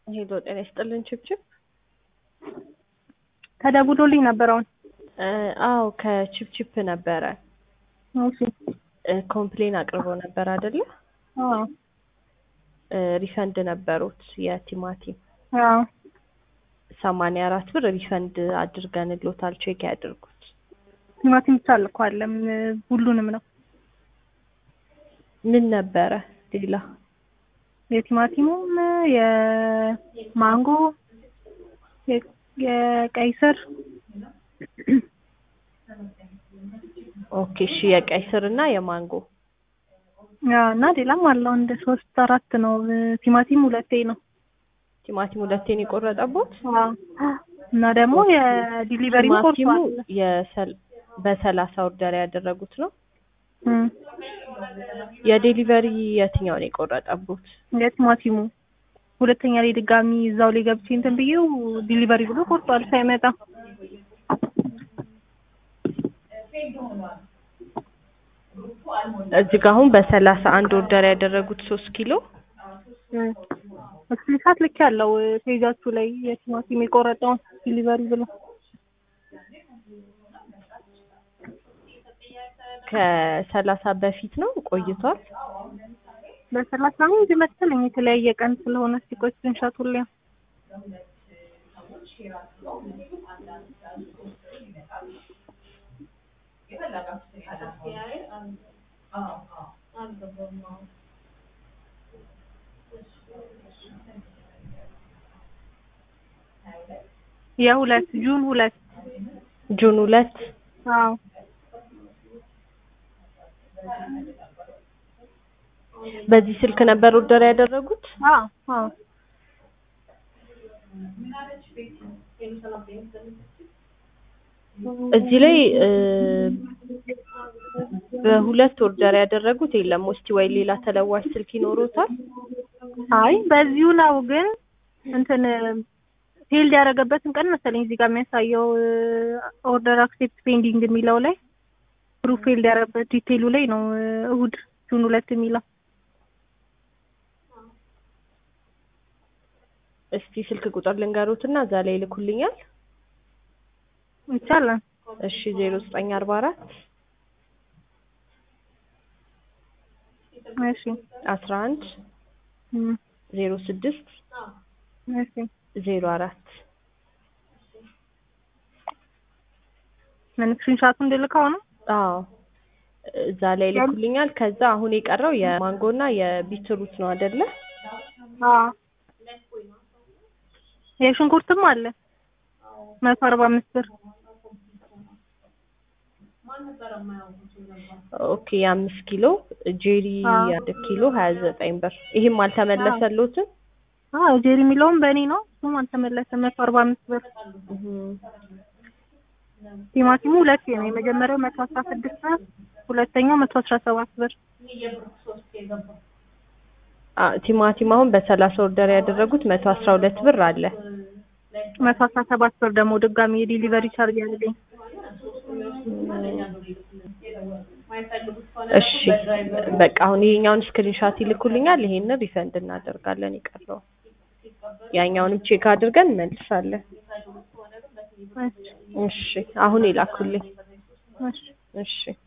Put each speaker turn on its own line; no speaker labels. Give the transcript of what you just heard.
ሄሎ ጤና ይስጥልን ችብችብ።
ተደውሎልኝ ነበር አሁን።
እ አዎ ከችብችብ ነበረ
እሺ።
እ ኮምፕሌን አቅርቦ ነበር አይደለ?
አዎ
እ ሪፈንድ ነበሩት የቲማቲም
አዎ
ሰማንያ አራት ብር ሪፈንድ አድርገንሎታል። ቼክ ያድርጉት።
ቲማቲም ብቻ አልኳለም ሁሉንም ነው።
ምን ነበረ ሌላ?
የቲማቲሙም የማንጎ የ- የቀይ ስር
ኦኬ እሺ የቀይ ስር እና የማንጎ
አዎ፣ እና ሌላም አለው እንደ ሶስት አራት ነው። ቲማቲም ሁለቴ ነው።
ቲማቲም ሁለቴን የቆረጠቦት
አዎ። እና ደግሞ የዲሊቨሪ
ቲማቲሙ
ቆርጧል።
የሰል- በሰላሳ ኦርደር ያደረጉት ነው።
እም፣
የዴሊቨሪ የትኛውን የቆረጠቦት?
የቲማቲሙ ሁለተኛ ላይ ድጋሚ እዛው ላይ ገብቼ እንትን ብዬው ዲሊቨሪ ብሎ ቆርጧል ሳይመጣ።
እዚህ ጋር አሁን በሰላሳ አንድ ኦርደር ያደረጉት ሶስት ኪሎ
ስክሪንሻት ልክ ያለው ፔጃችሁ ላይ የቲማቲም የቆረጠውን ዲሊቨሪ ብሎ
ከሰላሳ በፊት ነው ቆይቷል።
በሰላሳ አሁን መሰለኝ የተለያየ ቀን ስለሆነ ሲቆይ ስክሪንሻቱ ላይ የሁለት ጁን ሁለት
ጁን ሁለት
አዎ
በዚህ ስልክ ነበር ኦርደር ያደረጉት።
አዎ አዎ
እዚህ ላይ እ በሁለት ኦርደር ያደረጉት የለም። እስቲ ወይ ሌላ ተለዋጭ ስልክ ይኖሮታል?
አይ በዚሁ ነው ግን እንትን ፌልድ ያደረገበትን ቀን መሰለኝ እዚህ ጋር የሚያሳየው ኦርደር አክሴፕት ፔንዲንግ የሚለው ላይ ፕሩፍ ፌልድ ያደረገበት ዲቴይሉ ላይ ነው እሁድ ጁን ሁለት የሚለው
እስቲ ስልክ ቁጥር ልንገሩትና እዛ ላይ ይልኩልኛል።
ይቻላል።
እሺ ዜሮ ዘጠኝ አርባ አራት
እሺ
አስራ አንድ
እም፣
ዜሮ ስድስት
እሺ
ዜሮ አራት
ምን ስክሪንሻቱ እንድልከው ነው?
አዎ እዛ ላይ ይልኩልኛል። ከዛ አሁን የቀረው የማንጎና የቢትሩት ነው አይደለ?
አዎ የሽንኩርትም አለ መቶ አርባ አምስት ብር
ኦኬ የአምስት ኪሎ ጄሪ
አዎ።
አንድ ኪሎ ሀያ ዘጠኝ ብር። ይህም አልተመለሰሎትም?
አዎ ጄሪ የሚለውም በእኔ ነው እሱም አልተመለሰም መቶ አርባ አምስት ብር
እህም።
ቲማቲሙ ሁለቴ ነው የመጀመሪያው መቶ አስራ ስድስት ብር ሁለተኛው መቶ አስራ ሰባት ብር
አ ቲማቲም አሁን በሰላሳ ኦርደር ያደረጉት መቶ አስራ ሁለት ብር አለ።
መቶ አስራ ሰባት ብር ደግሞ ድጋሚ የዲሊቨሪ ቻርጅ ያለኝ
እሺ በቃ አሁን ይሄኛውን ስክሪንሻት ይልኩልኛል። ይሄንን ሪፈንድ እናደርጋለን። የቀረው ያኛውንም ቼክ አድርገን እንመልሳለን። እሺ አሁን ይላኩልኝ።
እሺ
እሺ